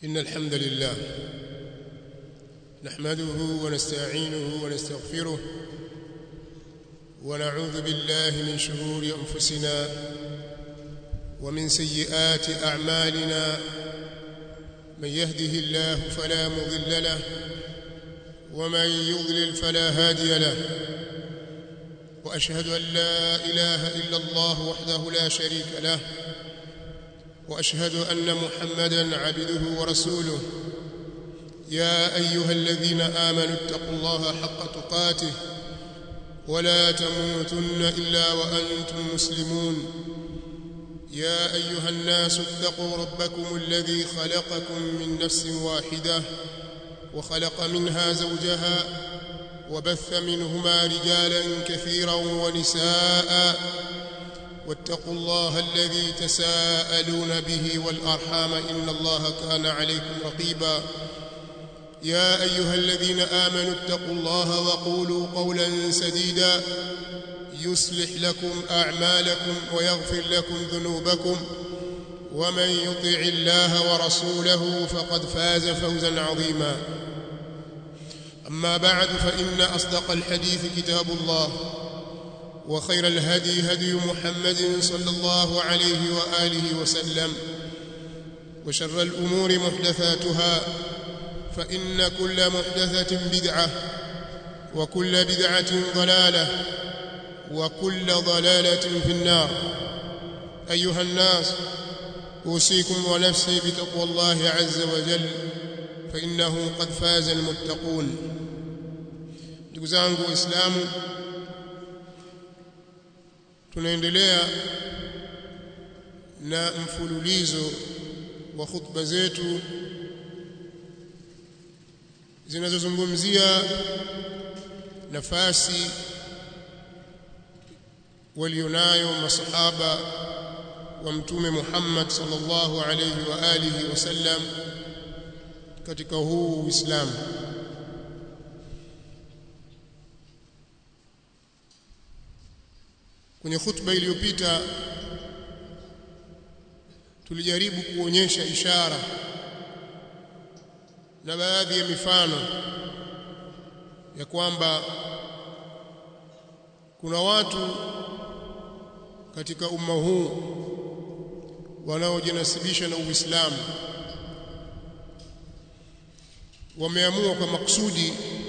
إن الحمد لله نحمده ونستعينه ونستغفره ونعوذ بالله من شرور أنفسنا ومن سيئات أعمالنا من يهده الله فلا مضل له ومن يضلل فلا هادي له وأشهد أن لا إله إلا الله وحده لا شريك له واشهد ان محمدا عبده ورسوله يا ايها الذين امنوا اتقوا الله حق تقاته ولا تموتن الا وانتم مسلمون يا ايها الناس اتقوا ربكم الذي خلقكم من نفس واحده وخلق منها زوجها وبث منهما رجالا كثيرا ونساء واتقوا الله الذي تساءلون به والارحام ان الله كان عليكم رقيبا يا ايها الذين امنوا اتقوا الله وقولوا قولا سديدا يصلح لكم اعمالكم ويغفر لكم ذنوبكم ومن يطع الله ورسوله فقد فاز فوزا عظيما اما بعد فان اصدق الحديث كتاب الله وخير الهدي هدي محمد صلى الله عليه واله وسلم وشر الامور محدثاتها فان كل محدثه بدعه وكل بدعه ضلاله وكل ضلاله في النار ايها الناس اوصيكم ونفسي بتقوى الله عز وجل فانه قد فاز المتقون ndugu zangu waislamu tunaendelea na mfululizo wa khutba zetu zinazozungumzia nafasi walionayo masahaba wa mtume Muhammad sallallahu alayhi wa alihi wasallam katika huu Uislamu kwenye khutba iliyopita tulijaribu kuonyesha ishara na baadhi ya mifano ya kwamba kuna watu katika umma huu wanaojinasibisha na Uislamu wameamua kwa makusudi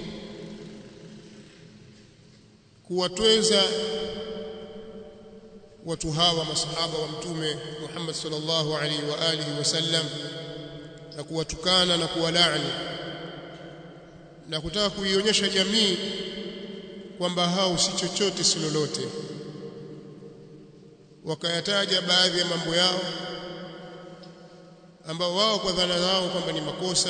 kuwatweza watu hawa masahaba wa mtume Muhammad sallallahu alaihi wa alihi wasallam na kuwatukana na kuwalaani na kutaka kuionyesha jamii kwamba hao si chochote si lolote wakayataja baadhi ya mambo yao ambao wao kwa dhana zao kwamba ni makosa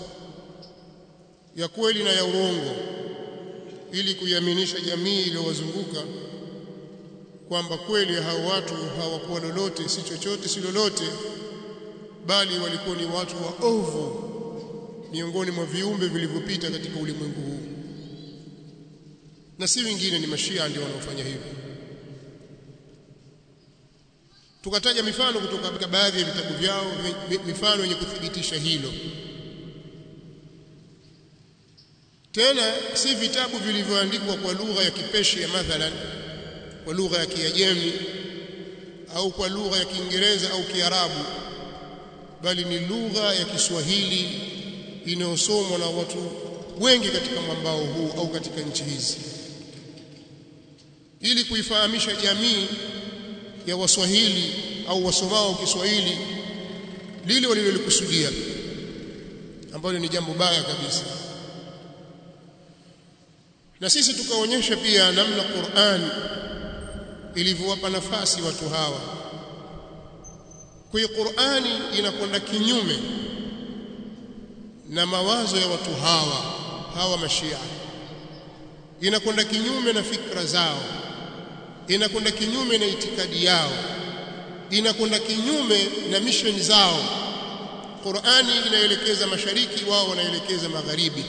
ya kweli na ya urongo ili kuiaminisha jamii iliyowazunguka kwamba kweli hao watu hawakuwa lolote si chochote si lolote bali walikuwa ni watu wa ovu miongoni mwa viumbe vilivyopita katika ulimwengu huu na si wengine ni mashia ndio wanaofanya hivyo tukataja mifano kutoka katika baadhi ya vitabu vyao mifano yenye kuthibitisha hilo tena si vitabu vilivyoandikwa kwa lugha ya Kipeshia mathalan kwa lugha ya Kiajemi au kwa lugha ya Kiingereza au Kiarabu bali ni lugha ya Kiswahili inayosomwa na watu wengi katika mwambao huu au katika nchi hizi ili kuifahamisha jamii ya Waswahili au wasomao Kiswahili lile walilolikusudia ambalo ni jambo baya kabisa na sisi tukaonyesha pia namna Qur'an ilivyowapa nafasi watu hawa kwa hiyo Qur'ani inakwenda kinyume na mawazo ya watu hawa hawa mashia inakwenda kinyume na fikra zao inakwenda kinyume na itikadi yao inakwenda kinyume na mission zao Qur'ani inaelekeza mashariki wao wanaelekeza magharibi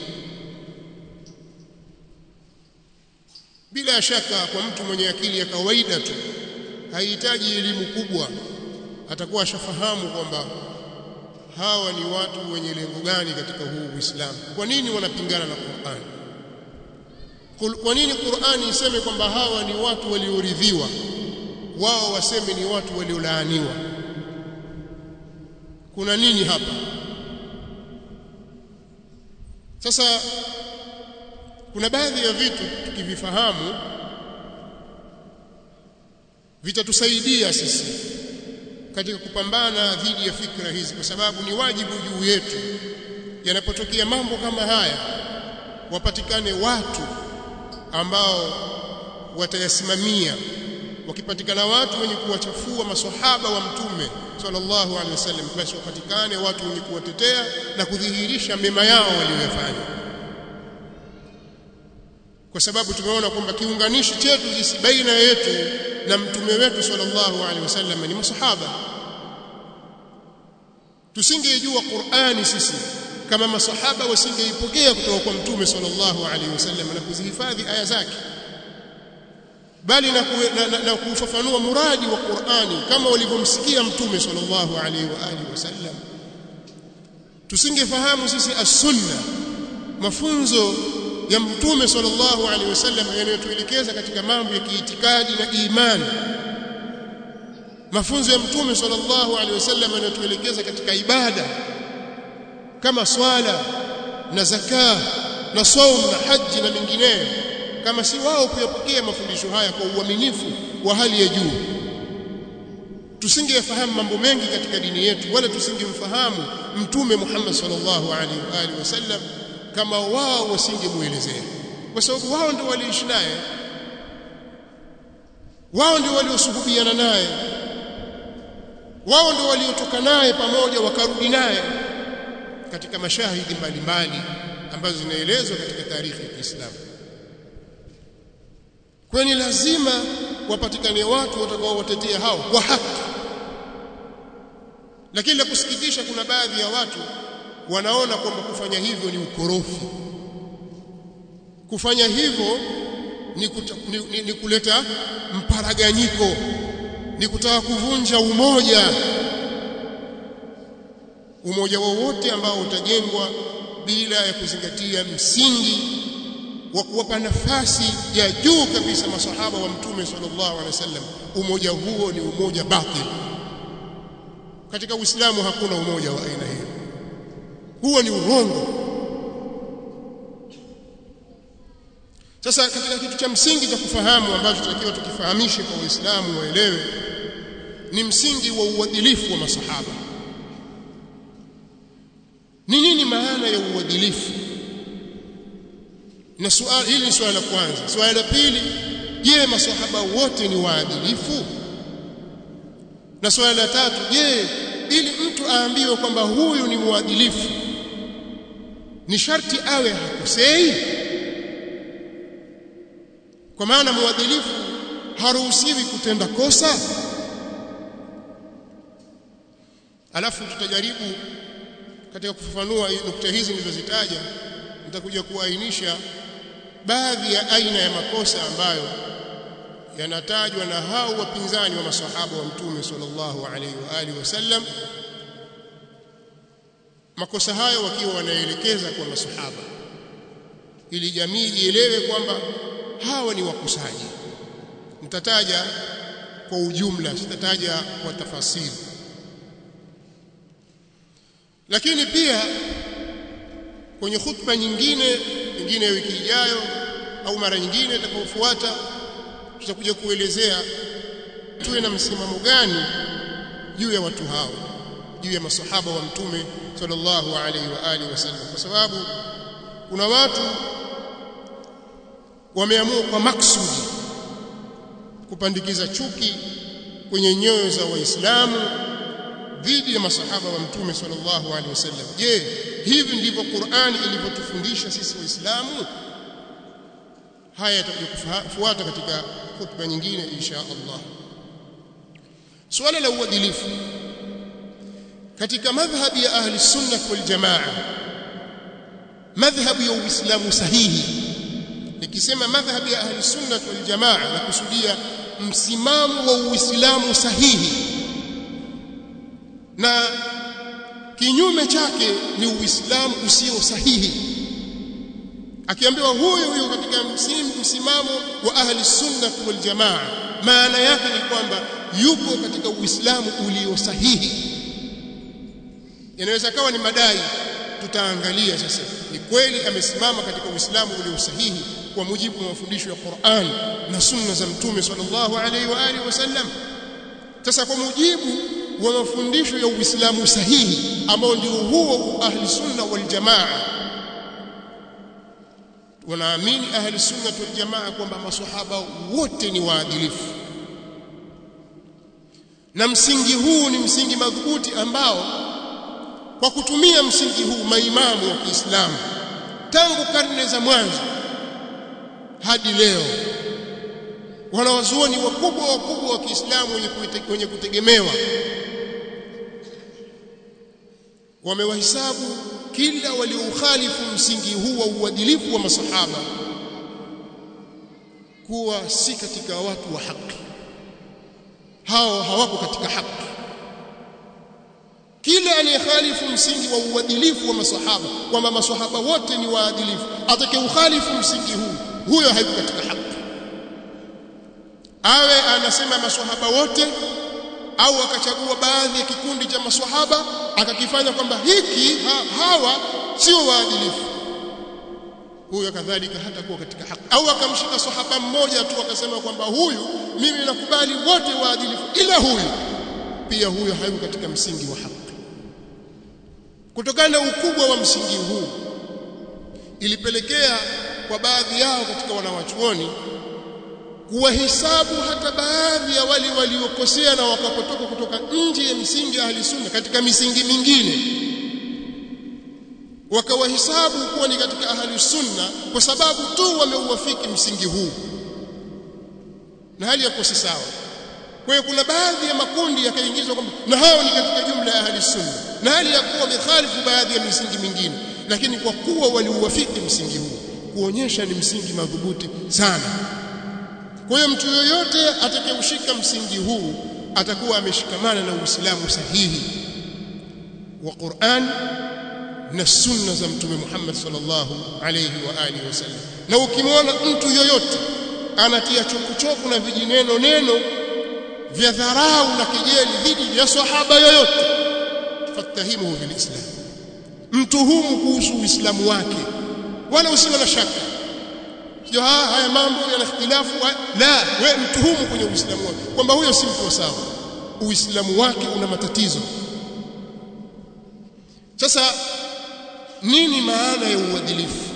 bila shaka kwa mtu mwenye akili ya kawaida tu haihitaji elimu kubwa atakuwa ashafahamu kwamba hawa ni watu wenye lengo gani katika huu Uislamu kwa nini wanapingana na Qur'an kwa nini Qur'ani iseme kwamba hawa ni watu walioridhiwa wao waseme ni watu waliolaaniwa kuna nini hapa sasa kuna baadhi ya vitu tukivifahamu vitatusaidia sisi katika kupambana dhidi ya fikra hizi kwa sababu ni wajibu juu yetu yanapotokea mambo kama haya wapatikane watu ambao watayasimamia wakipatikana watu wenye kuwachafua maswahaba wa mtume sallallahu alaihi wasallam basi wapatikane watu wenye kuwatetea na kudhihirisha mema yao waliyofanya kwa sababu tumeona kwamba kiunganishi chetu sisi baina yetu na mtume wetu sallallahu alaihi wasallam ni masahaba tusingejua Qur'ani sisi kama masahaba wasingeipokea kutoka kwa mtume sallallahu alaihi wasallam na kuzihifadhi aya zake bali na, ku, na, na, na kufafanua muradi wa Qur'ani kama walivyomsikia mtume sallallahu alaihi wa alihi wasallam tusingefahamu sisi as-sunna mafunzo ya mtume sallallahu alaihi wasallam yanayotuelekeza katika mambo ya kiitikadi na imani mafunzo ya mtume sallallahu alaihi wasallam yanayotuelekeza katika ibada kama swala na zaka na saum na haji na mengineyo kama si wao kuyapokea mafundisho haya kwa uaminifu wa hali ya juu tusingefahamu mambo mengi katika dini yetu wala tusingemfahamu mtume Muhammad sallallahu alaihi wa alihi wasallam kama wao wasingemuelezea kwa sababu wao ndio waliishi naye wao ndio waliosuhubiana naye wao ndio waliotoka naye pamoja wakarudi naye katika mashahidi mbalimbali ambazo zinaelezwa katika taarikhi ya Kiislamu kwani lazima wapatikane watu watakaowatetea hao kwa haki lakini la kusikitisha kuna baadhi ya watu wanaona kwamba kufanya hivyo ni ukorofi kufanya hivyo ni, kuta, ni, ni, ni kuleta mparaganyiko ni kutaka kuvunja umoja umoja wowote ambao utajengwa bila ya kuzingatia msingi wa kuwapa nafasi ya juu kabisa masahaba wa mtume sallallahu alaihi wasallam umoja huo ni umoja batil katika uislamu hakuna umoja wa aina hiyo huo ni urongo sasa katika kitu cha msingi cha kufahamu ambacho tunatakiwa tukifahamishe kwa waislamu waelewe ni msingi wa uadilifu wa masahaba ni nini maana ya uadilifu na swali hili ni swali la kwanza swali la pili je masahaba wote ni waadilifu na swali la tatu je ili mtu aambiwe kwamba huyu ni mwadilifu ni sharti awe hakosei kwa maana mwadilifu haruhusiwi kutenda kosa alafu tutajaribu katika kufafanua nukta hizi nilizozitaja nitakuja kuainisha baadhi ya aina ya makosa ambayo yanatajwa na hao wapinzani wa maswahaba wa mtume sallallahu alaihi wa alihi wasallam makosa hayo wakiwa wanaelekeza kwa maswahaba ili jamii ielewe kwamba hawa ni wakusaji nitataja kwa ujumla sitataja kwa tafasiri lakini pia kwenye khutba nyingine nyingine wiki ijayo au mara nyingine itakayofuata tutakuja kuelezea tuwe na msimamo gani juu ya watu hao juu ya masahaba wa mtume sallallahu alaihi wa alihi wasallam kwa sababu kuna watu wameamua kwa maksudi kupandikiza chuki kwenye nyoyo za waislamu dhidi ya masahaba wa mtume sallallahu alaihi wasallam je hivi ndivyo Qur'ani ilivyotufundisha sisi waislamu haya yatakufuata katika khutba nyingine insha Allah swala la uadilifu katika madhhabi ya ahli sunna wal jamaa madhhabu ya uislamu sahihi nikisema madhhabi ya ahli sunna wal jamaa na kusudia msimamo wa uislamu sahihi na kinyume chake ni uislamu usio sahihi akiambiwa huyu huyu katika msimamo wa ahli sunna wal jamaa maana yake ni kwamba yuko katika uislamu ulio sahihi inaweza kawa ni madai tutaangalia sasa ni kweli amesimama katika uislamu ulio sahihi kwa mujibu wa mafundisho ya Qur'an na sunna za mtume sallallahu alaihi wa alihi wasallam sasa kwa mujibu wa mafundisho ya uislamu sahihi ambao ndio huo ahli sunna wal jamaa wanaamini ahli sunna wal jamaa kwamba maswahaba wote ni waadilifu na msingi huu ni msingi madhubuti ambao kwa kutumia msingi huu maimamu wa Kiislamu tangu karne za mwanzo hadi leo wanawazuoni wakubwa wakubwa wa Kiislamu wenye kutegemewa wamewahesabu kila walioukhalifu msingi huu wa uadilifu wa masahaba kuwa si katika watu wa haki hao hawako katika haki kila aliyekhalifu msingi wa uadilifu wa masahaba kwamba masahaba wote ni waadilifu atakayeukhalifu msingi huu huyo hayuko katika haki awe anasema maswahaba wote au akachagua baadhi ya kikundi cha maswahaba akakifanya kwamba hiki ha, hawa sio waadilifu huyo kadhalika hata kuwa katika haki au akamshika sahaba mmoja tu akasema kwamba huyu mimi nakubali wote waadilifu ila huyu pia huyo hayuko katika msingi wa haki kutokana na ukubwa wa msingi huu ilipelekea kwa baadhi yao katika wanawachuoni kuwahesabu hata baadhi ya wale waliokosea na wakapotoka kutoka nje ya misingi ya ahli sunna katika misingi mingine wakawahesabu kuwa ni katika ahli sunna kwa sababu tu wameuafiki msingi huu na hali yako si sawa kwa hiyo kuna baadhi ya makundi yakaingizwa kwamba na hao ni katika jumla ya ahli sunna na hali ya kuwa wamekhalifu baadhi ya misingi mingine lakini kwa kuwa waliuafiki msingi huu kuonyesha ni msingi madhubuti sana kwa hiyo mtu yoyote atakayeushika msingi huu atakuwa ameshikamana na Uislamu sahihi wa Qur'an na sunna za mtume Muhammad sallallahu alayhi wa alihi wasallam na ukimwona mtu yoyote anatia chokuchoku na vijineno neno vya dharau na kejeli dhidi ya sahaba yoyote fatahimuhu fil islam mtuhumu kuhusu uislamu wake wala usiwe na shaka sio haya mambo yana ikhtilafu la we mtuhumu kwenye uislamu wake kwamba huyo si mtu sawa uislamu wake una matatizo sasa nini maana ya uadilifu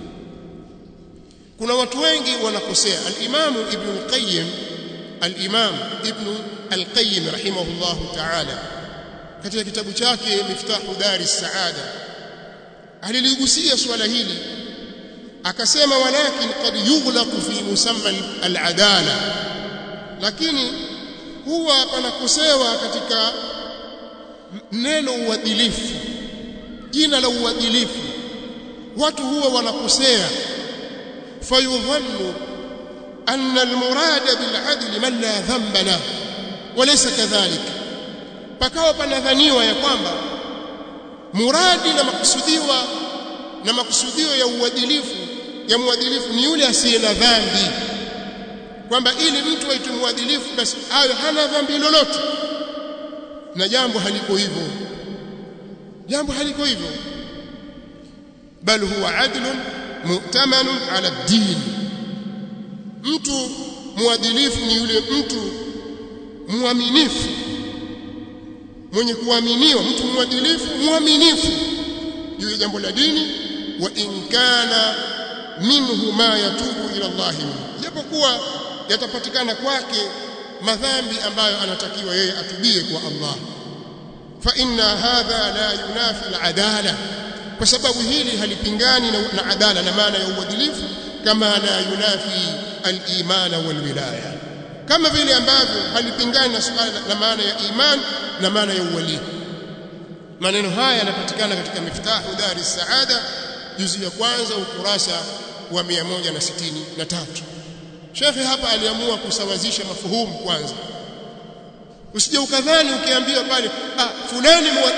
kuna watu wengi wanakosea al-Imam Ibn al-Qayyim al-Imam Ibn al-Qayyim rahimahullah ta'ala katika kitabu chake Miftahu Dari Saada aliligusia swala hili akasema walakin qad yughlaqu fi musamma al-adala lakini huwa panakosewa katika neno uadilifu jina la uadilifu watu huwa wanakosea fayudhannu anna almurad bil'adl man la dhanba lahu walaysa kadhalik pakawa panadhaniwa ya kwamba muradi na makusudiwa na makusudio ya uadilifu ya muadilifu ni yule asiye na dhambi kwamba ili mtu aitwe muadilifu basi awe hana dhambi lolote na jambo haliko hivyo jambo haliko hivyo bal huwa adlun mu'tamanun ala din mtu muadilifu ni yule mtu muaminifu mwenye kuaminiwa mtu muadilifu muaminifu juu ya jambo la dini wa in kana minhu ma yatubu ila Allah japokuwa yatapatikana kwake madhambi ambayo anatakiwa yeye atubie kwa Allah fa inna hadha la yunafi al-adala kwa sababu hili halipingani na, na adala na maana ya uadilifu kama la yunafi al-iman wal wilaya kama vile ambavyo halipingani na suala na maana ya iman na maana ya uwali maneno haya yanapatikana katika miftahu dari saada juzi ya kwanza ukurasa wa 163 Shekhe hapa aliamua kusawazisha mafuhumu kwanza usije ukadhani ukiambiwa pale ah fulani muadilifu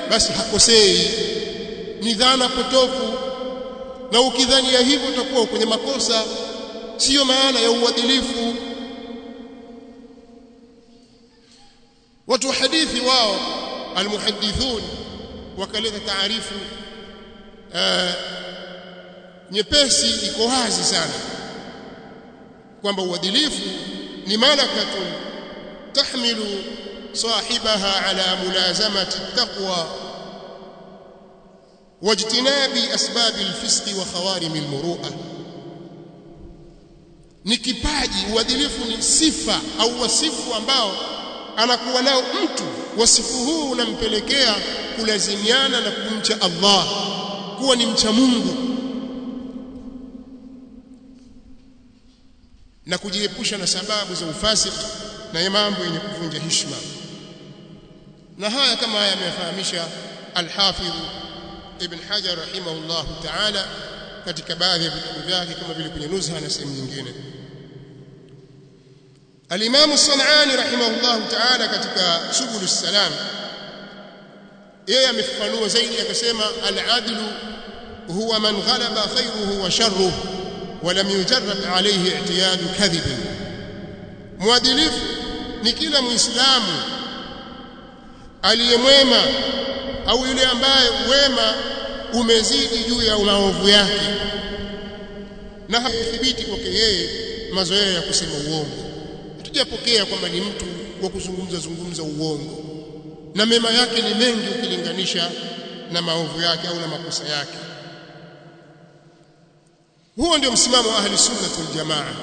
basi hakosei ni dhana potofu na ukidhania hivyo utakuwa kwenye makosa siyo maana ya uadilifu watu wa hadithi wao almuhadithun wakaleta taarifu nyepesi iko wazi sana kwamba uadilifu ni malakatun tahmilu sahibaha ala mulazamati taqwa wajtinabi asbab alfisq wa khawarim almuru'a ni kipaji uadilifu ni sifa au wasifu ambao anakuwa nao mtu wasifu huu unampelekea kulazimiana na kumcha Allah kuwa ni mcha Mungu na kujiepusha na sababu za ufasiki na mambo yenye kuvunja heshima na haya kama haya ameyafahamisha al-Hafidh Ibn Hajar rahimahullah ta'ala katika baadhi ya vitabu vyake kama vile kwenye Nuzha na sehemu nyingine Al-Imam As-San'ani rahimahullah ta'ala katika Subul Salam yeye amefafanua zaidi akasema al-adlu huwa man ghalaba khayruhu wa sharruhu wa lam yujarrab alayhi i'tiyadu kadhib muadilifu ni kila muislamu aliyemwema au yule ambaye wema umezidi juu ya maovu yake na hakuthibiti kwake yeye mazoea ya kusema uongo hatujapokea kwamba ni mtu wa kuzungumza zungumza uongo na mema yake ni mengi ukilinganisha na maovu yake au na makosa yake huo ndio msimamo wa ahli sunna wal jamaa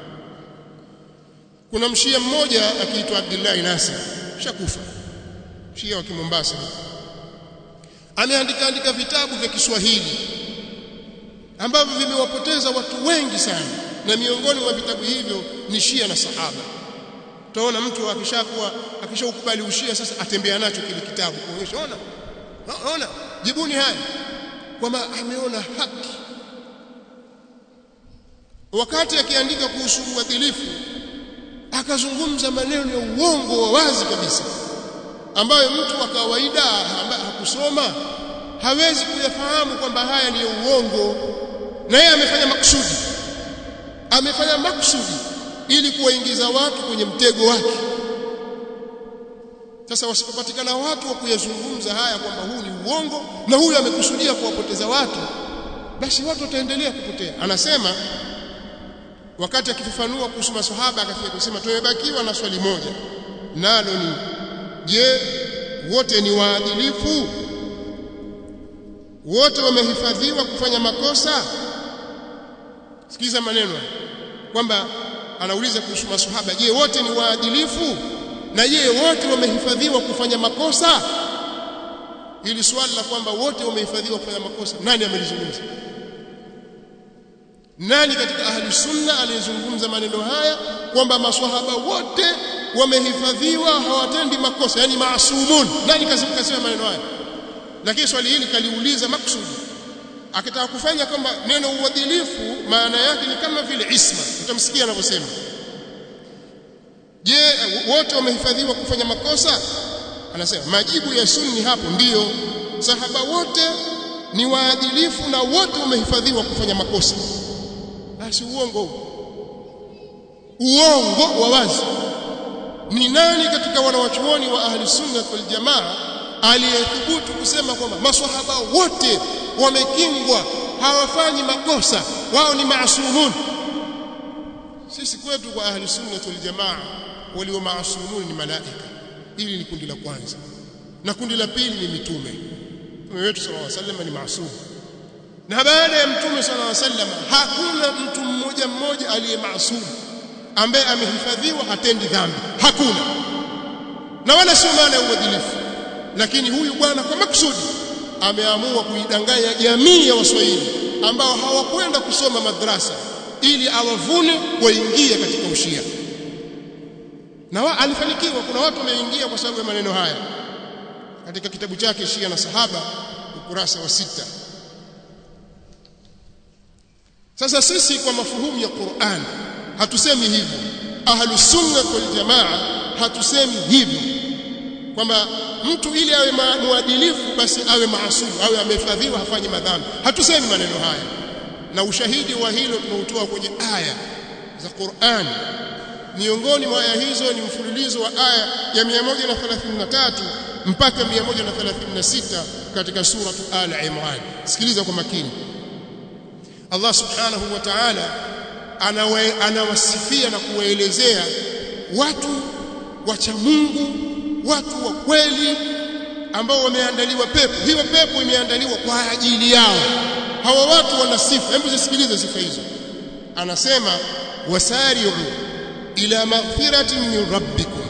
kuna mshia mmoja akiitwa Abdullah Nasir shakufa shia wa Mombasa ameandika andika vitabu vya Kiswahili ambavyo vimewapoteza watu wengi sana na miongoni mwa vitabu hivyo ni Shia na Sahaba utaona mtu akishakuwa akishaukubali ushia sasa atembea nacho kile kitabu kuonyesha ona ona jibuni haya kwamba ameona haki wakati akiandika kuhusu uadilifu akazungumza maneno ya uongo wa wazi kabisa ambayo mtu wa kawaida ambaye hakusoma hawezi kuyafahamu kwamba haya ni uongo na yeye amefanya makusudi amefanya makusudi ili kuwaingiza watu kwenye mtego wake sasa wasipopatikana watu wa kuyazungumza haya kwamba huu ni uongo na huyu amekusudia kuwapoteza watu basi watu wataendelea kupotea anasema wakati akifafanua kuhusu maswahaba akafika kusema tumebakiwa na swali moja nalo ni je wote ni waadilifu wote wamehifadhiwa kufanya makosa sikiza maneno kwamba anauliza kuhusu maswahaba je wote ni waadilifu na je wote wamehifadhiwa kufanya makosa ili swali la kwamba wote wamehifadhiwa kufanya makosa nani amelizungumza nani katika ahli sunna aliyezungumza maneno haya kwamba maswahaba wote wamehifadhiwa hawatendi makosa yani maasumun nani kasema maneno haya lakini swali hili kaliuliza maksudi akitaka kufanya kwamba neno uadilifu maana yake ni kama vile isma utamsikia anavyosema je wote wamehifadhiwa kufanya makosa anasema majibu ya sunni hapo ndiyo sahaba wote ni waadilifu na wote wamehifadhiwa kufanya makosa basi uongo uongo wa wazi ni nani katika wanawachuoni wa ahli sunna wal jamaa aliyethubutu kusema kwamba maswahaba wote wamekingwa hawafanyi makosa wao ni maasumun sisi kwetu kwa ahli sunna wal jamaa walio maasumun ni malaika hili ni kundi la kwanza na kundi la pili ni mitume mtume wetu sallallahu alaihi wasallam ni maasum na baada ya mtume sallallahu alaihi wasallam hakuna mtu mmoja mmoja aliye maasum ambaye amehifadhiwa hatendi dhambi hakuna na wala sio maana ya uadilifu lakini huyu bwana kwa maksudi ameamua kuidanganya jamii ya waswahili ambao hawakwenda kusoma madrasa ili awavune waingie katika ushia na wa, alifanikiwa kuna watu wameingia kwa sababu ya maneno haya katika kitabu chake Shia na Sahaba ukurasa wa sita sasa sisi kwa mafuhumu ya Qur'an hatusemi hivyo ahlus sunna wal jamaa hatusemi hivyo kwamba mtu ili awe muadilifu basi awe maasumu awe amehifadhiwa hafanyi madhambi hatusemi maneno haya na ushahidi wa hilo tunautoa kwenye aya za Qur'an miongoni mwa aya hizo ni mfululizo wa aya ya 133 mpaka 136 katika sura Al Imran sikiliza kwa makini Allah subhanahu wa ta'ala anawasifia na kuwaelezea watu wacha Mungu watu wa kweli ambao wameandaliwa pepo hiyo pepo imeandaliwa kwa ajili yao hawa watu wana sifa hebu zisikilize sifa hizo anasema wasari'u ila maghfiratin min rabbikum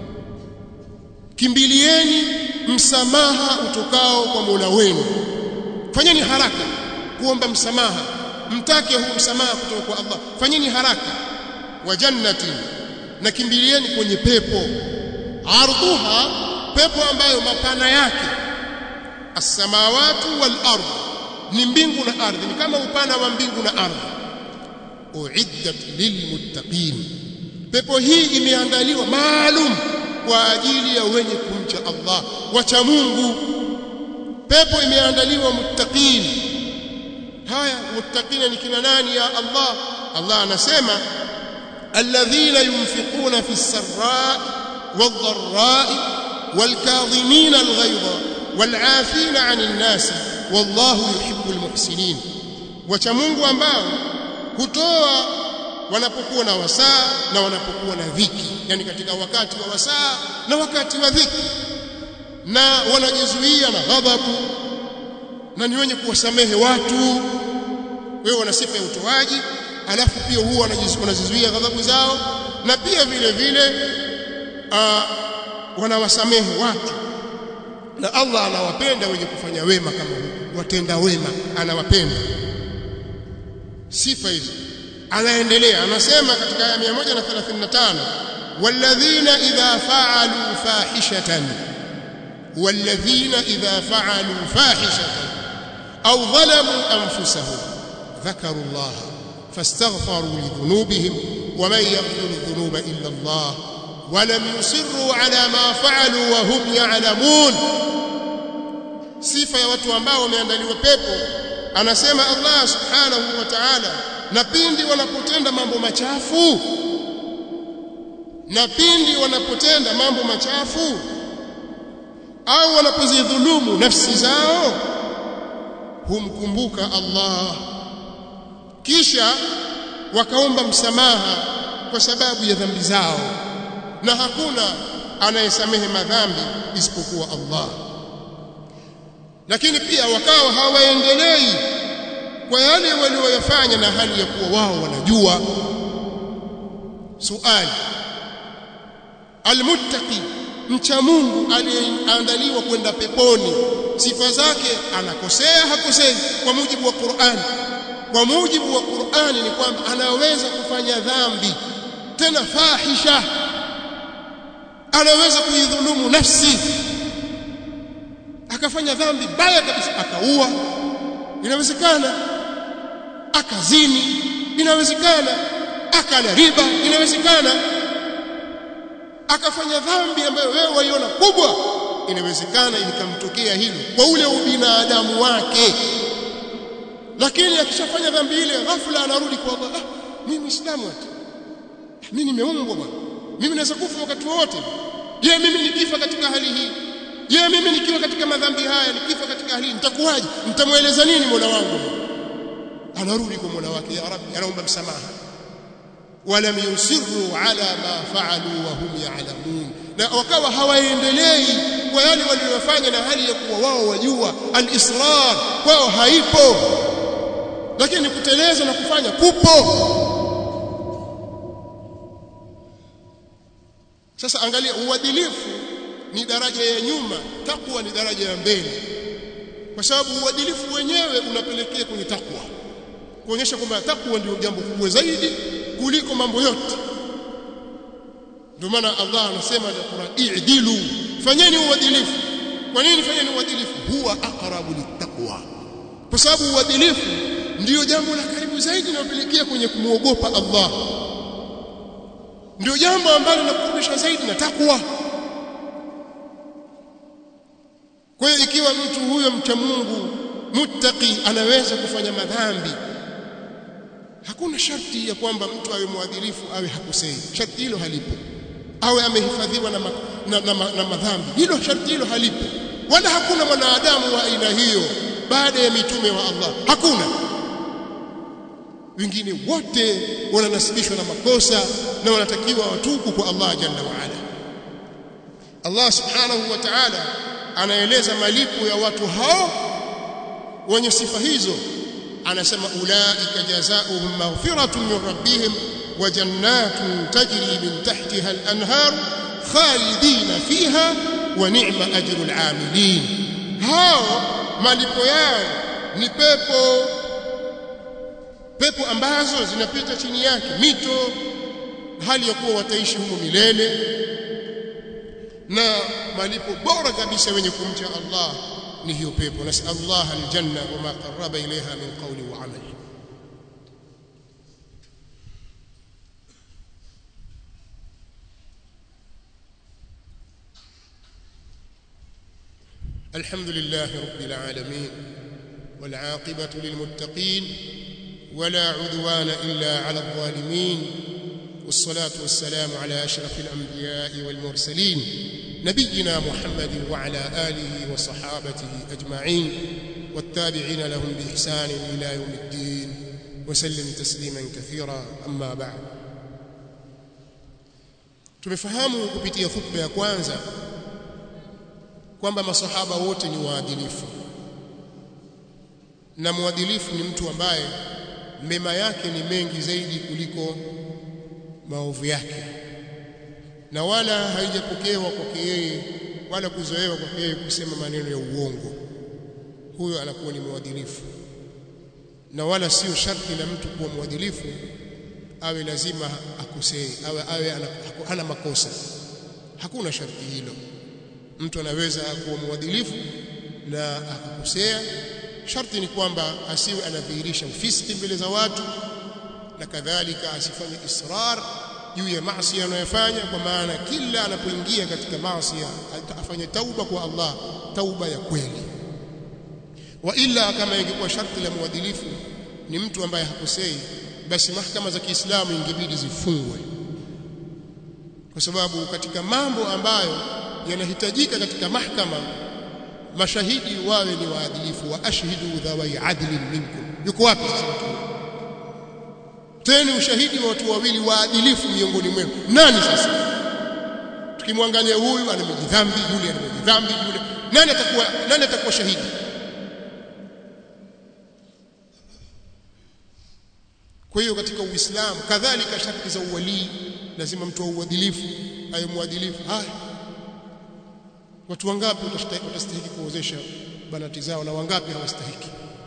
kimbilieni msamaha utokao kwa Mola wenu fanyeni haraka kuomba msamaha mtake huu msamaha kutoka kwa Allah fanyeni haraka wa jannatin na kimbilieni kwenye pepo ardhuha pepo ambayo mapana yake as-samawati wal ardh ni mbingu na ardhi ni kama upana wa mbingu na ardhi uiddat lilmuttaqin pepo hii imeandaliwa maalum kwa ajili ya wenye kumcha Allah wacha Mungu pepo imeandaliwa muttaqin haya muttaqina ni kina nani ya Allah Allah anasema alladhina yunfiquna fi sarra'i wadh-dharra'i wal-kadhimina al-ghayza wal-'afina 'anil nasi wallahu yuhibbul muhsinin wacha Mungu ambao hutoa wanapokuwa na wasaa na wanapokuwa na dhiki yani katika wakati wa wasaa na wakati wa dhiki na wanajizuia na ghadhabu na ni wenye kuwasamehe watu wewe wana sifa ya utoaji alafu pia huwa wanajizuia ghadhabu zao na pia vile vile uh, wanawasamehe watu na Allah anawapenda wenye kufanya wema kama huu watenda wema anawapenda sifa hizo anaendelea anasema katika aya 135 walladhina idha fa'alu fahishatan walladhina idha fa'alu fahishatan aw dhalamu anfusahum dhakaru Allah fastaghfaru lidhunubihim ومن يغفر الذنوب إلا الله ولم يصروا على ما فعلوا وهم يعلمون sifa ya watu ambao wameandaliwa pepo anasema Allah subhanahu wa ta'ala na pindi wanapotenda mambo machafu na pindi wanapotenda mambo machafu au wanapozidhulumu nafsi zao humkumbuka Allah kisha wakaomba msamaha kwa sababu ya dhambi zao na hakuna anayesamehe madhambi isipokuwa Allah lakini pia wakawa hawaendelei kwa yale walioyafanya na hali ya kuwa wao wanajua suali almuttaqi mcha Mungu aliyeandaliwa kwenda peponi sifa zake anakosea hakosei kwa mujibu wa Qur'an kwa mujibu wa Qur'ani ni kwamba anaweza kufanya dhambi tena fahisha anaweza kuidhulumu nafsi akafanya dhambi baya kabisa akaua inawezekana akazini inawezekana akala riba inawezekana akafanya dhambi ambayo wewe waiona kubwa inawezekana ikamtokea hilo kwa ule ubinadamu wake lakini akishafanya dhambi ile ghafla anarudi kwa Allah ah, mimi muislamu ati mimi nimeumbwa bwana mimi naweza kufa wakati wowote je mimi nikifa katika hali hii je mimi nikiwa katika madhambi haya nikifa katika hali hii nitakuwaje nitamweleza nini Mola wangu anarudi kwa Mola wake ya Rabbi anaomba msamaha walam yusirru ala ma fa'alu wa hum ya'lamun na wakawa hawaendelei kwa yale waliyofanya na hali ya kuwa wao wajua al-israr kwao haipo lakini kuteleza na kufanya kupo sasa angalia uadilifu ni daraja ya nyuma takwa ni daraja ya mbele kwa sababu uadilifu wenyewe unapelekea kwenye takwa kuonyesha kwamba takwa ndio jambo kubwa zaidi kuliko mambo yote ndio maana Allah anasema katika Qur'an i'dilu fanyeni uadilifu kwa nini fanyeni uadilifu huwa aqrabu littaqwa kwa sababu uadilifu ndiyo jambo la karibu zaidi linalopelekea kwenye kumwogopa Allah ndio jambo ambalo linakurudisha zaidi na takwa kwa hiyo ikiwa mtu huyo mcha Mungu muttaqi anaweza kufanya madhambi hakuna sharti ya kwamba mtu awe mwadilifu awe hakosei sharti hilo halipo awe amehifadhiwa na, ma, na, na, na, na madhambi hilo sharti hilo halipo wala hakuna mwanadamu wa aina hiyo baada ya mitume wa Allah hakuna wengine wote wananasibishwa na makosa na wanatakiwa watubu kwa Allah jalla wa ala Allah subhanahu wa ta'ala anaeleza malipo ya watu hao wenye sifa hizo anasema ulaika jazaohum maghfiratun min rabbihim wa jannatun tajri min tahtiha al-anhar khalidina fiha wa ni'ma ajrul amilin hao malipo yao ni pepo pepo ambazo zinapita chini yake mito hali ya kuwa wataishi humo milele na malipo bora kabisa wenye kumcha Allah ni hiyo pepo nasallallahu aljanna wama qarraba ilayha min qawli wa amali الحمد لله رب العالمين والعاقبة للمتقين ولا عدوان إلا على الظالمين والصلاة والسلام على أشرف الأنبياء والمرسلين نبينا محمد وعلى آله وصحابته أجمعين والتابعين لهم بإحسان إلى يوم الدين وسلم تسليما كثيرا أما بعد tumefahamu kupitia khutba ya kwanza kwamba masahaba wote ni waadilifu na mwadilifu ni mtu ambaye mema yake ni mengi zaidi kuliko maovu yake na wala haijapokewa kwake yeye wala kuzoewa kwake yeye kusema maneno ya uongo huyo anakuwa ni mwadilifu na wala sio sharti la mtu kuwa mwadilifu awe lazima akosee awe awe hana makosa hakuna sharti hilo mtu anaweza kuwa mwadilifu na akakosea sharti ni kwamba asiwe anadhihirisha ufisiki mbele za watu na kadhalika asifanye israr juu ya maasi anayofanya kwa maana kila anapoingia katika maasi afanye tauba kwa Allah tauba ya kweli wa illa kama ingekuwa sharti la mwadilifu ni mtu ambaye hakosei basi mahakama za Kiislamu ingebidi zifungwe kwa sababu katika mambo ambayo yanahitajika katika mahakama mashahidi wawe ni waadilifu wa ashhidu dhawai adlin minkum yuko wapi sasa tena ushahidi wa watu wawili waadilifu miongoni mwenu nani sasa tukimwangalia huyu ana dhambi yule ana dhambi yule nani atakuwa nani atakuwa shahidi kwa hiyo katika uislamu kadhalika sharti za uwalii lazima mtu uadilifu awe mwadilifu haya watu wangapi watastahili kuozesha banati zao na wangapi hawastahiki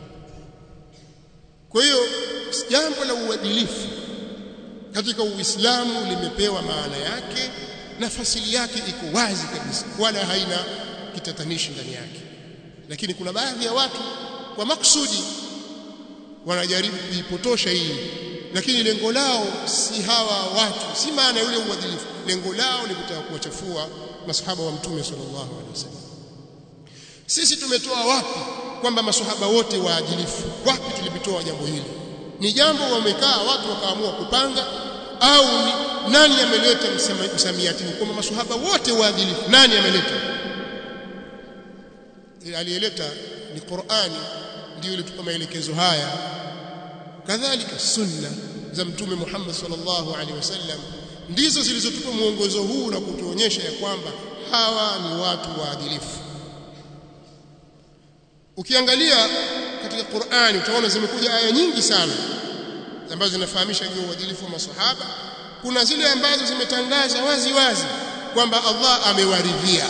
kwa hiyo jambo la uadilifu katika uislamu limepewa maana yake na fasili yake iko wazi kabisa wala haina kitatanishi ndani yake lakini kuna baadhi ya watu kwa maksudi wanajaribu kuipotosha hii lakini lengo lao si hawa watu si maana yule uadilifu lengo lao ni kutaka kuwachafua masahaba wa mtume sallallahu alaihi wasallam sisi tumetoa wapi kwamba masahaba wote waadilifu wapi tulipitoa jambo hili ni jambo wamekaa watu wakaamua kupanga au ni, nani ameleta msamiati kwamba masahaba wote waadilifu nani ameleta aliyeleta ni Qur'ani ndio ilitupa maelekezo haya kadhalika sunna za mtume Muhammad sallallahu alaihi wasallam ndizo zilizotupa mwongozo huu na kutuonyesha ya kwamba hawa ni watu waadilifu ukiangalia katika Qur'ani utaona zimekuja aya nyingi sana ambazo zinafahamisha juu ya uadilifu wa maswahaba kuna zile ambazo zimetangaza wazi wazi kwamba Allah amewaridhia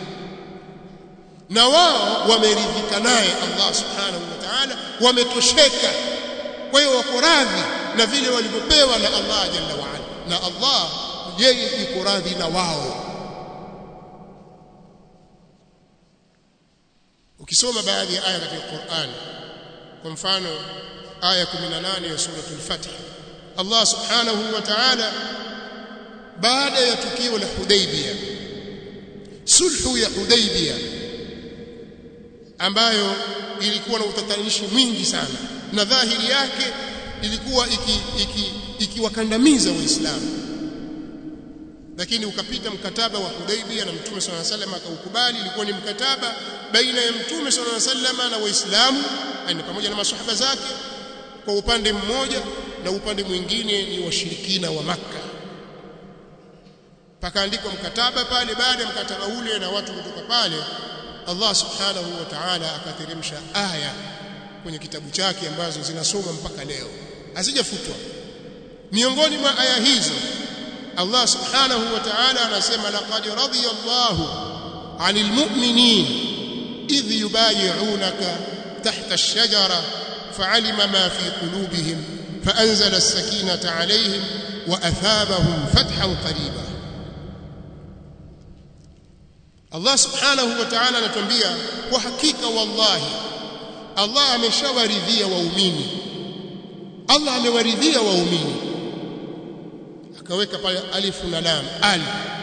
na wao wameridhika naye Allah subhanahu wa ta'ala wametosheka kwa hiyo wako radhi na vile walivyopewa na Allah jalla wa ala na Allah yeye yuko radhi na wao ukisoma baadhi ya aya katika Qur'an kwa mfano aya 18 ya sura al-Fath Allah subhanahu wa ta'ala baada ya tukio la Hudaybiyah sulhu ya Hudaybiyah ambayo ilikuwa na utatanishi mwingi sana na dhahiri yake ilikuwa ikiwakandamiza iki, iki waislamu lakini ukapita mkataba wa Hudaybiyah na Mtume صلى الله عليه وسلم akaukubali ilikuwa ni mkataba baina ya Mtume صلى الله عليه وسلم na waislamu na pamoja na maswahaba zake kwa upande mmoja na upande mwingine ni washirikina wa maka pakaandikwa mkataba pale baada ya mkataba ule na watu kutoka pale Allah subhanahu wa ta'ala akateremsha aya kwenye kitabu chake ambazo zinasoma mpaka leo hazijafutwa miongoni mwa aya hizo Allah subhanahu wa ta'ala anasema laqad radiyallahu 'anil mu'minin idh yubay'unaka tahta ash-shajara fa'alima ma fi qulubihim fa'anzala as-sakinata 'alayhim wa athabahum fathan qariba Allah subhanahu wa ta'ala anatuambia kwa hakika wallahi Allah ameshawaridhia waumini Allah amewaridhia waumini akaweka pale alifu na lam al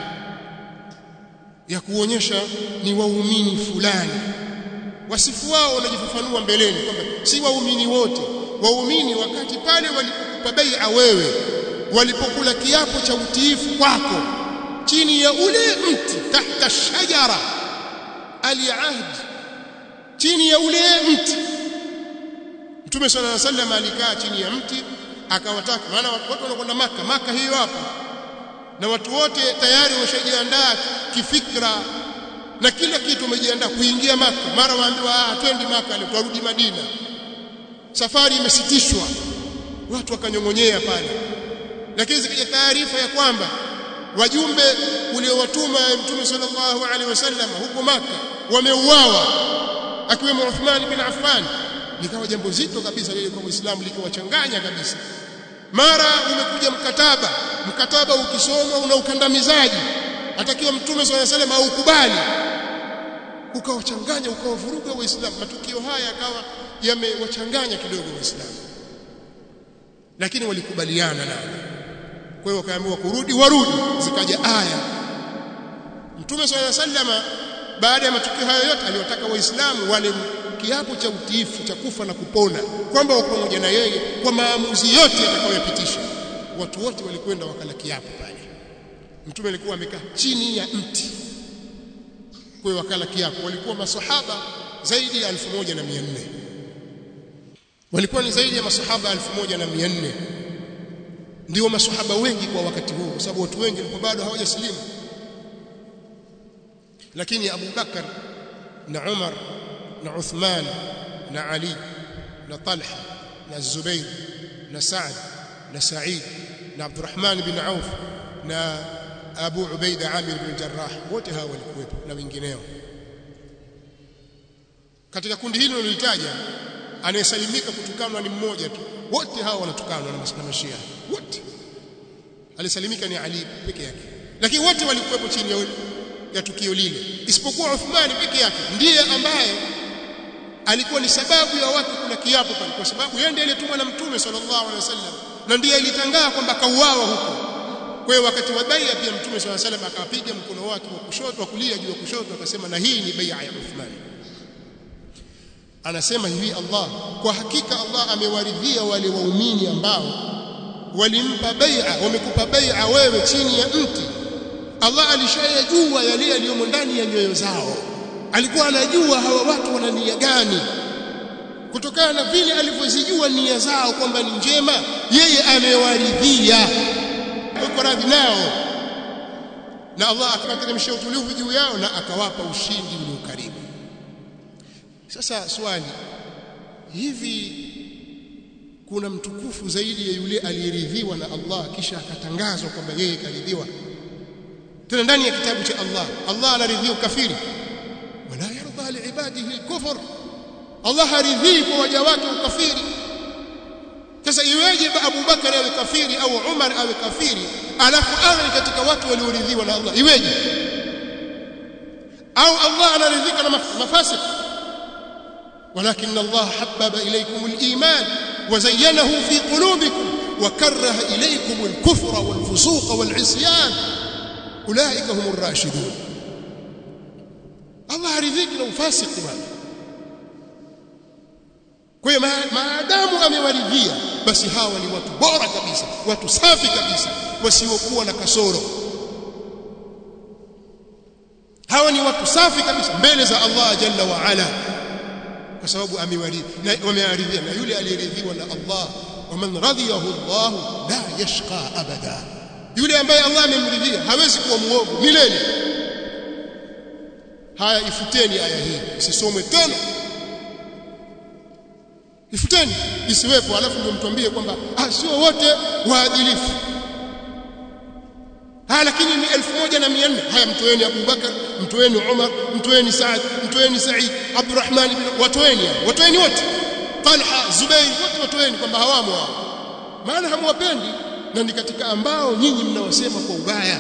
ya kuonyesha ni waumini fulani wasifu wao wanajifafanua mbeleni kwamba si waumini wote waumini wakati pale walipokupa bai'a wewe walipokula kiapo cha utiifu kwako chini ya ule mti tahta shajara aliahd chini ya ule mti Mtume صلى الله عليه وسلم alikaa chini ya mti akawataka maana watu wanakwenda maka maka hiyo hapa na watu wote tayari wameshajiandaa kifikra na kila kitu wamejiandaa kuingia maka mara waambiwa ah twendi maka leo turudi Madina safari imesitishwa watu wakanyongonyea pale lakini zikaja taarifa ya kwamba wajumbe uliowatuma Mtume sallallahu alaihi wasallam huko maka wameuawa akiwemo Uthman bin Affan likawa jambo zito kabisa lile kwa Uislamu likawachanganya kabisa mara umekuja mkataba mkataba ukisoma una ukandamizaji atakiwa mtume swalla salam aukubali ukawachanganya ukawavuruga waislamu matukio haya yakawa yamewachanganya kidogo waislamu lakini walikubaliana nao kwa hiyo wakaambiwa kurudi warudi zikaja aya mtume swalla sallama baada ya matukio hayo yote aliwataka waislamu wale kiapo cha utiifu cha kufa na kupona kwamba wako pamoja na yeye kwa maamuzi yote atakayopitisha watu wote walikwenda wakala kiapo pale mtume alikuwa amekaa chini ya mti kwa wakala kiapo walikuwa masahaba zaidi ya 1400 walikuwa ni zaidi ya masahaba 1400 ndio masahaba wengi kwa wakati huo kwa sababu watu wengi walikuwa bado hawajasilimu lakini Abu Bakar na Umar na Uthman na Ali na Talha na Zubair na Saad na Said na Abdurrahman bin Auf na Abu Ubaida Amir bin Jarrah wote hawa walikuwepo na wengineo katika kundi hili nilitaja anayesalimika kutukanwa ni mmoja tu wote hawa wanatukanwa na mashia wote alisalimika ni Ali peke yake lakini wote walikuwepo chini ya, ya tukio lile isipokuwa Uthman peke yake ndiye ambaye alikuwa ni sababu ya watu kula kiapo pale kwa sababu yeye ndiye aliyetumwa na mtume sallallahu alaihi wasallam na ndiye alitangaa kwamba kauawa huko kwa hiyo wakati wa bai'a pia mtume sallallahu alaihi wasallam akapiga mkono wake wa kushoto wa kulia juu ya kushoto akasema na hii ni bai'a ya Uthman anasema hivi Allah kwa hakika Allah amewaridhia wale waumini ambao walimpa bai'a wamekupa bai'a wewe chini ya mti Allah alishayajua yale yaliyomo ndani ya nyoyo zao alikuwa anajua hawa watu wana nia gani kutokana na vile alivyozijua nia zao kwamba ni njema yeye amewaridhia yuko radhi nao na Allah akateremsha utulivu juu yao na akawapa ushindi ulio karibu sasa swali hivi kuna mtukufu zaidi ya yule aliyeridhiwa na Allah kisha akatangazwa kwamba yeye karidhiwa tena ndani ya kitabu cha Allah Allah anaridhia ukafiri wala yarda liibadihi alkufr Allah haridhii kwa waja wake ukafiri sasa iweje Abu Bakar awe kafiri au Umar awe kafiri alafu awe katika watu walioridhiwa na Allah iweje au Allah anaridhika na mafasik ولكن الله حبب إليكم الإيمان وزينه في قلوبكم وكره إليكم الكفر والفسوق والعصيان أولئك هم الراشدون الله رضيك لو فاسق بana kwa hiyo maadamu amewaridhia basi hawa ni watu bora kabisa watu safi kabisa wasiokuwa na kasoro hawa ni watu safi kabisa mbele za Allah jalla wa ala kwa sababu amewaridhia wamearidhia na yule aliyeridhiwa na Allah waman radhiyahu Allah la yashqa abada yule ambaye Allah amemridhia hawezi kuwa muovu milele haya ifuteni aya hii isisomwe tena ifuteni isiwepo alafu ndio mtuambie kwamba ah sio wote waadilifu haya lakini ni 1400 haya mtoeni Abubakar mtoeni Umar mtoeni Saad mtoeni Said Abdurrahman ibn watoeni watoeni wote Talha Zubair wote watoeni kwamba hawamo hao maana hamwapendi na ni katika ambao nyinyi mnawasema kwa ubaya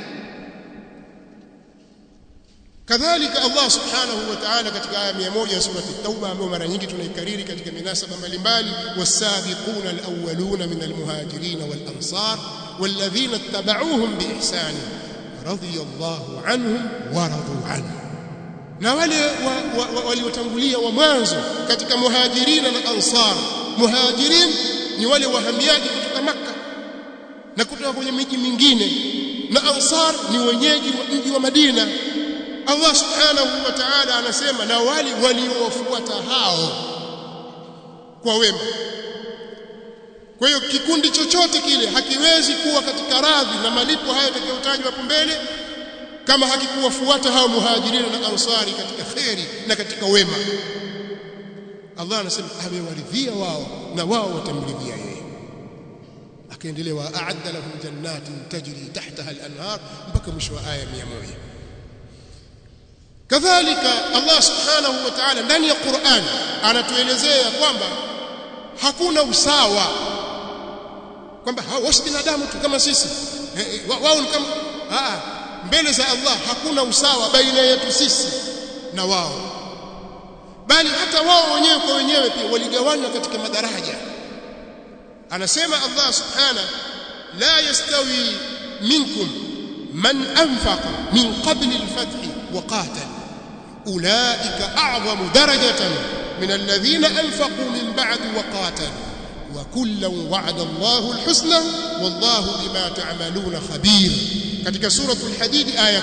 kadhalika Allah subhanahu wa ta'ala katika aya 100 ya surati at-tauba ambayo mara nyingi tunaikariri katika minasaba mbalimbali wasabiquna al-awwaluna min al-muhajirin wal-ansar والذين اتبعوهم بإحسان رضي الله عنهم ورضوا عنه na wale waliotangulia wa mwanzo katika muhajirina na ansar muhajirin ni wale wahamiaji kutoka maka na kutoka kwenye miji mingine na ansar ni wenyeji wa mji wa Madina Allah subhanahu wa ta'ala anasema na wale waliowafuata hao kwa wema kwa hiyo kikundi chochote kile hakiwezi kuwa katika radhi na malipo haya yatakayotajwa hapo mbele kama hakikuwafuata hao muhajirina na ansari katika kheri na katika wema Allah anasema amewaridhia wao na wao watamridhia yeye akaendelea wa a'adda lahum jannatin tajri tahtaha al-anhar mpaka mwisho wa aya 100 kadhalika Allah subhanahu wa ta'ala ndani ya Qur'an anatuelezea kwamba hakuna usawa kwamba hao si binadamu tu kama sisi wao ni kama ah mbele za Allah hakuna usawa baina yetu sisi na wao bali hata wao wenyewe kwa wenyewe pia waligawanywa katika madaraja anasema Allah subhanahu la yastawi minkum man anfaqa min qabl al-fath wa qatal ulaika a'zamu darajatan min alladhina anfaqu min ba'd wa qatalu وكلا وعد الله الحسنى والله بما تعملون خبير katika suratul hadid aya 10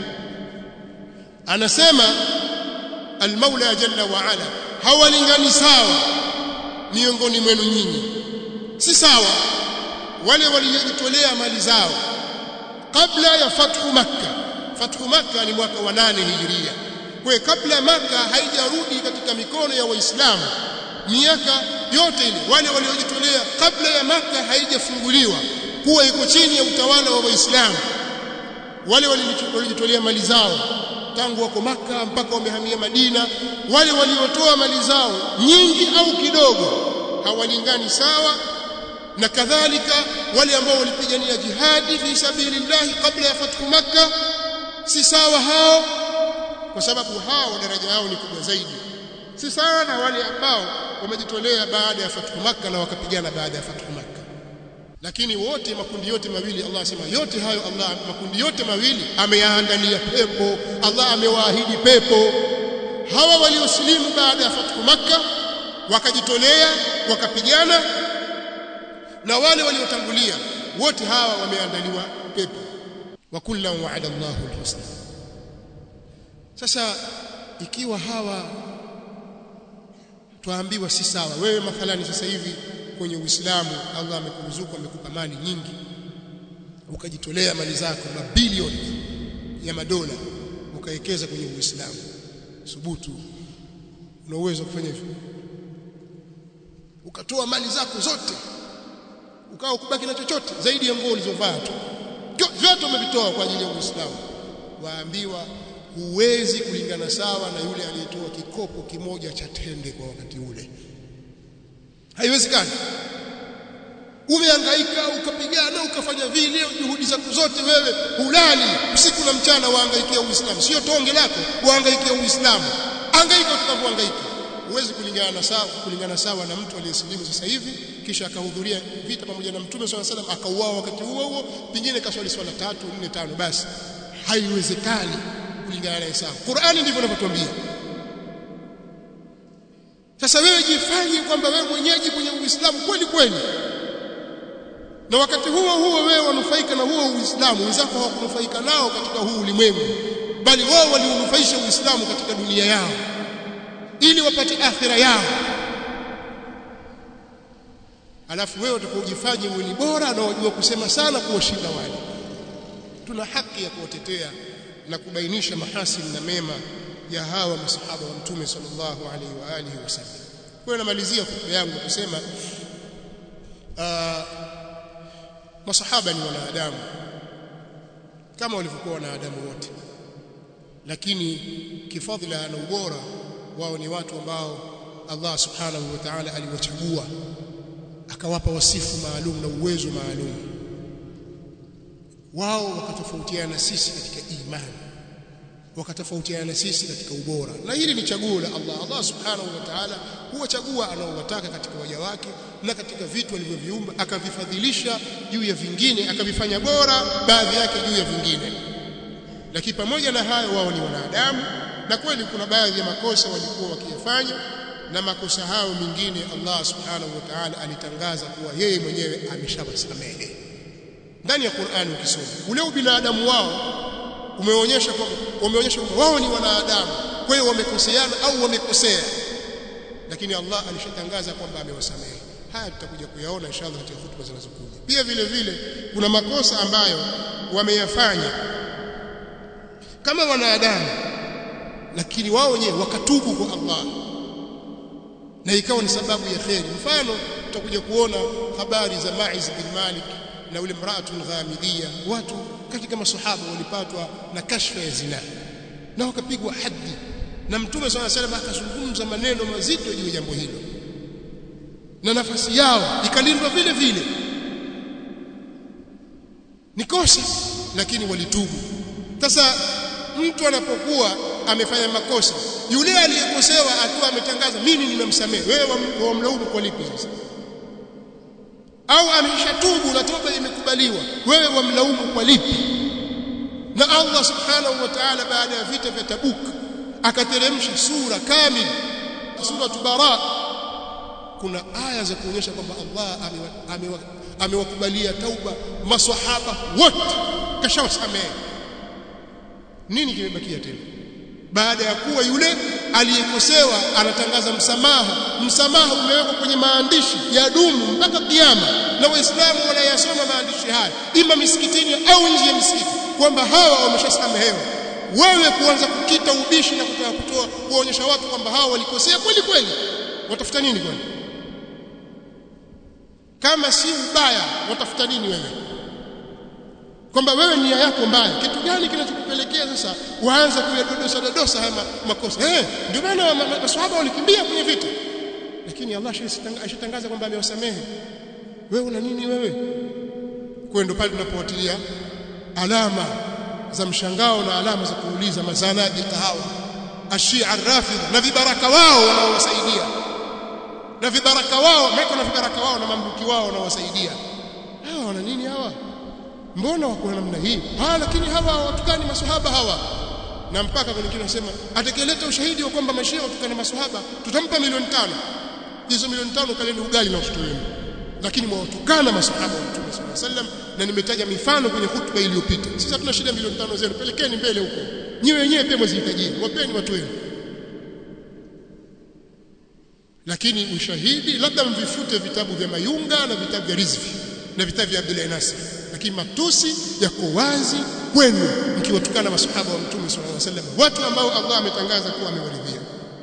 anasema almaula jalla wa ala hawalingani sawa miongoni mwenu nyinyi si sawa wale waliojitolea mali zao kabla ya fathu makka fathu makka ni mwaka wa 8 hijiria kwa kabla makka haijarudi katika mikono ya waislamu miaka yote ile wale waliojitolea kabla ya maka haijafunguliwa kuwa iko chini ya utawala wa waislamu wale walijitolea mali zao tangu wako maka mpaka wamehamia Madina wale waliotoa mali zao nyingi au kidogo hawalingani sawa na kadhalika wale ambao walipigania jihadi fi sabilillah kabla ya fathu makka si sawa hao kwa sababu hao daraja yao ni kubwa zaidi si sawa na wale ambao wamejitolea baada ya fathu makka na wakapigana baada ya fathu makka lakini wote makundi yote mawili Allah asema yote hayo Allah makundi yote mawili ameyaandalia pepo Allah amewaahidi pepo hawa waliosilimu baada ya fathu makka wakajitolea wakapigana na wale waliotangulia wote hawa wameandaliwa pepo wa kullan wa'ada Allahu al-husna sasa ikiwa hawa twaambiwa si sawa wewe mathalani sasa hivi kwenye Uislamu Allah amekuruzuku amekupa mali nyingi ukajitolea mali zako mabilioni ya madola ukawekeza kwenye Uislamu subutu una uwezo kufanya hivyo ukatoa mali zako zote ukawa kubaki na chochote zaidi ya nguo ulizovaa tu vyote umevitoa kwa ajili ya Uislamu waambiwa huwezi kulingana sawa na yule aliyetoa kikopo kimoja cha tende kwa wakati ule haiwezekani umehangaika ukapigana ukafanya vile juhudi zako zote wewe hulali usiku na mchana wahangaikia uislamu sio tonge lako wahangaikia uislamu hangaika tunavyohangaika huwezi kulingana sawa kulingana sawa na mtu aliyesilimu sasa hivi kisha akahudhuria vita pamoja na mtume swalla salam akauawa wakati huo huo pingine kaswali swala tatu nne tano basi haiwezekani kulingana naye sawa Qur'ani ndivyo inavyotuambia sasa wewe jifanye kwamba wewe mwenyeji kwenye Uislamu kweli kweli na wakati huo huo wewe wanufaika na huo Uislamu wenzako hawakunufaika nao katika huu ulimwengu bali wao waliunufaisha Uislamu katika dunia yao ili wapate akhira yao alafu wewe utakojifanya wewe ni bora na wajua kusema sana kuwashinda wale tuna haki ya kuwatetea na kubainisha mahasini na mema ya hawa masahaba wa mtume sallallahu alaihi wa alihi wasallam kwa namalizia hotuba yangu kusema uh, masahaba ni wanadamu kama walivyokuwa wanadamu wote lakini kifadhila na ubora wao ni watu ambao Allah subhanahu wa ta'ala aliwachagua akawapa wasifu maalum na uwezo maalum wao wakatofautiana na sisi katika imani wakatofautiana na sisi katika ubora na hili ni chaguo la Allah Allah subhanahu wa ta'ala huwachagua anaowataka katika waja wake na katika vitu alivyoviumba akavifadhilisha juu ya vingine akavifanya bora baadhi yake juu ya vingine lakini pamoja na hayo wao ni wanadamu na kweli kuna baadhi ya makosa walikuwa wakiyafanya na makosa hayo mengine Allah subhanahu wa ta'ala alitangaza kuwa yeye mwenyewe ameshawasamehe ndani ya Qur'an ukisoma ule ubinadamu wao umeonyesha kwamba umeonyesha kwamba wao ni wanadamu kwa hiyo wamekoseana au wamekosea lakini Allah alishatangaza kwamba amewasamehe haya tutakuja kuyaona inshallah katika hutuba zinazokuja pia vile vile kuna makosa ambayo wameyafanya kama wanadamu lakini wao wenyewe wakatubu kwa Allah na ikawa ni sababu ya kheri mfano tutakuja kuona habari za Ma'iz bin Malik na ule mraatun ghamidiyya watu katika masahaba walipatwa na kashfa ya zina na wakapigwa haddi na mtume swalla salam akazungumza maneno mazito juu ya jambo hilo na nafasi yao ikalindwa vile vile ni kosa lakini walitubu sasa mtu anapokuwa amefanya makosa yule aliyekosewa akiwa ametangaza mimi nimemsamehe wewe wamlaumu kwa lipi sasa au ameshatubu na toba imekubaliwa wewe wamlaumu kwa lipi na Allah subhanahu wa ta'ala baada ya vita vya Tabuk akateremsha sura kamili sura Bara kuna aya za kuonyesha kwamba Allah amewakubalia tauba maswahaba wote kashawasamehe nini kimebakia tena baada ya kuwa yule aliyekosewa anatangaza msamaha msamaha umewekwa kwenye maandishi ya dumu mpaka kiyama na waislamu wanayasoma maandishi haya ima misikitini au nje ya misikiti kwamba hawa wameshasamehewa wewe kuanza kukita ubishi na kutaka kutoa kuonyesha watu kwamba hawa walikosea kweli kweli watafuta nini kwani kama si ubaya watafuta nini wewe kwamba wewe nia yako mbaya kitu gani kinachokupelekea sasa uanze kuyadodosa dodosa haya makosa eh ndio maana maswahaba walikimbia kwenye vita lakini Allah ashatangaza kwamba amewasamehe wewe una nini wewe kwa ndio pale tunapoatilia alama za mshangao na alama za kuuliza mazanadiqa hawa ashia rafidha na vibaraka wao wanaowasaidia na vibaraka wao maana na vibaraka wao na mamluki wao wanaowasaidia hawa wana nini hawa mbona wako namna hii ah lakini hawa watukani maswahaba hawa na mpaka kuna kile nasema atakayeleta ushahidi wa kwamba mashia watukana maswahaba tutampa milioni tano hizo milioni tano kaleni ugali na watoto wenu lakini mwawatukana maswahaba wa Mtume صلى الله عليه وسلم na nimetaja mifano kwenye hutuba iliyopita sisi hatuna shida milioni tano zenu pelekeni mbele huko nyewe wenyewe pia mwazihitajia wapeni watu wenu lakini ushahidi labda mvifute vitabu vya Mayunga na vitabu vya Rizvi na vitabu vya Abdullah Nasir lakini matusi yako wazi kwenu mkiwatukana masahaba wa Mtume صلى الله عليه وسلم watu ambao Allah ametangaza kuwa amewaridhia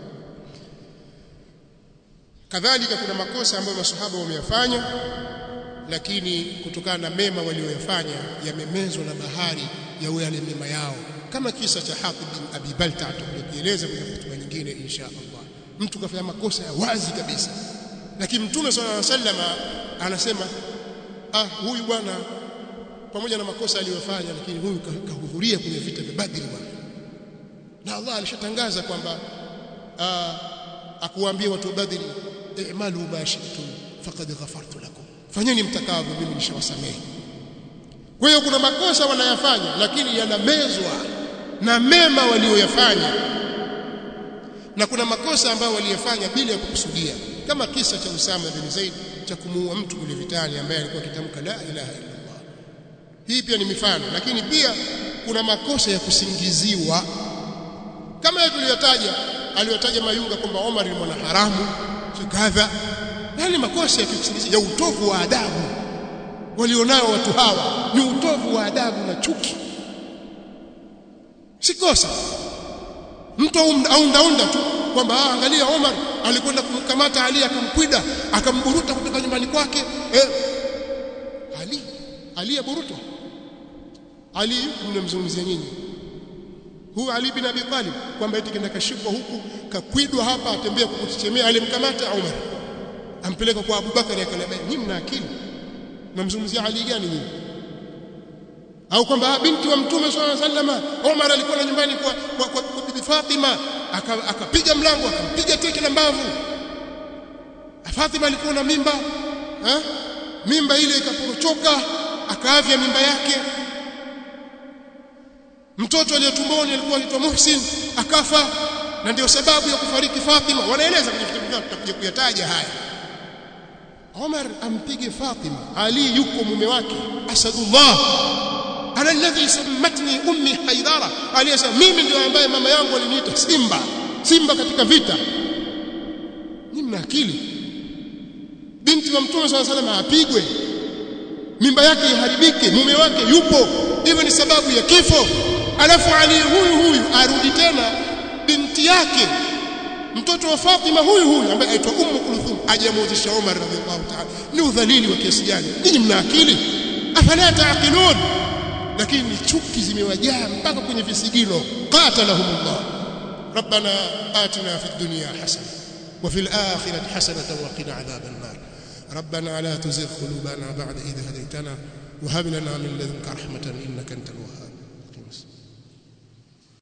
kadhalika kuna makosa ambayo masahaba wameyafanya lakini kutokana na mema walioyafanya yamemezwa na bahari ya yale mema yao kama kisa cha Hatib bin Abi Balta tutakieleza kwenye hotuba nyingine insha Allah mtu kafanya makosa ya wazi kabisa lakini mtume sallallahu alaihi wasallam anasema ah huyu bwana pamoja na makosa aliyofanya lakini huyu kahudhuria kwenye vita vya Badri bwana na Allah alishatangaza kwamba akuambia watu wa Badri i'malu ma shi'tum faqad ghafartu lakum fanyeni mtakavyo mimi nishawasamehe kwa hiyo kuna makosa wanayafanya lakini yanamezwa na mema walioyafanya na kuna makosa ambayo waliyafanya bila ya kukusudia kama kisa cha Usama bin Zaid cha kumuua mtu kule vitani ambaye alikuwa akitamka la ilaha illa Allah hii pia ni mifano lakini pia kuna makosa ya kusingiziwa kama yale tuliyotaja aliyotaja Mayunga kwamba Omar ni mwana haramu kadha yale makosa ya kusingizia ya utovu wa adabu walionao watu hawa ni utovu wa adabu na chuki si kosa mtu aundaunda tu kwamba angalia Omar alikwenda kumkamata Ali akamkwida akamburuta kutoka nyumbani kwake eh, Ali Ali aburutwa Ali mnamzungumzia nyinyi huyu Ali bin Abi Talib kwamba eti kenda kashikwa huku kakwidwa hapa atembea kukuchemea alimkamata Umar ampeleka kwa Abu Bakari akalaba nyinyi mna akili mnamzungumzia Ali gani nyinyi au kwamba binti wa mtume swalla sallama Umar alikuwa na nyumbani kwa kwa, kwa, kwa bibi Fatima akapiga aka mlango akampiga teke la mbavu Fatima alikuwa na mimba ha? mimba ile ikaporochoka akaavya mimba yake mtoto aliyetumboni alikuwa anaitwa Muhsin akafa na ndio sababu ya kufariki Fatima wanaeleza kwenye vitabu vyao tutakuja kuyataja haya Omar ampige Fatima Ali yuko mume wake Asadullah ana alladhi sammatni ummi Haidara aliyesema mimi ndio ambaye mama yangu aliniita Simba Simba katika vita ni mna akili binti wa mtume swalla salam apigwe mimba yake iharibike mume wake yupo hivyo ni sababu ya kifo alafu Ali huyu huyu arudi tena binti yake mtoto wa Fatima huyu huyu ambaye aitwa Ummu Kulthum ajamwozesha Umar radhiallahu ta'ala ni udhalili wa kiasi gani ninyi mna akili afala taaqilun lakini chuki zimewajaa mpaka kwenye visigino qatalahumullah ربنا آتنا في الدنيا حسنة وفي الآخرة حسنة وقنا عذاب النار ربنا لا تزغ قلوبنا بعد إذ هديتنا وهب لنا من لدنك رحمة إنك أنت الوهاب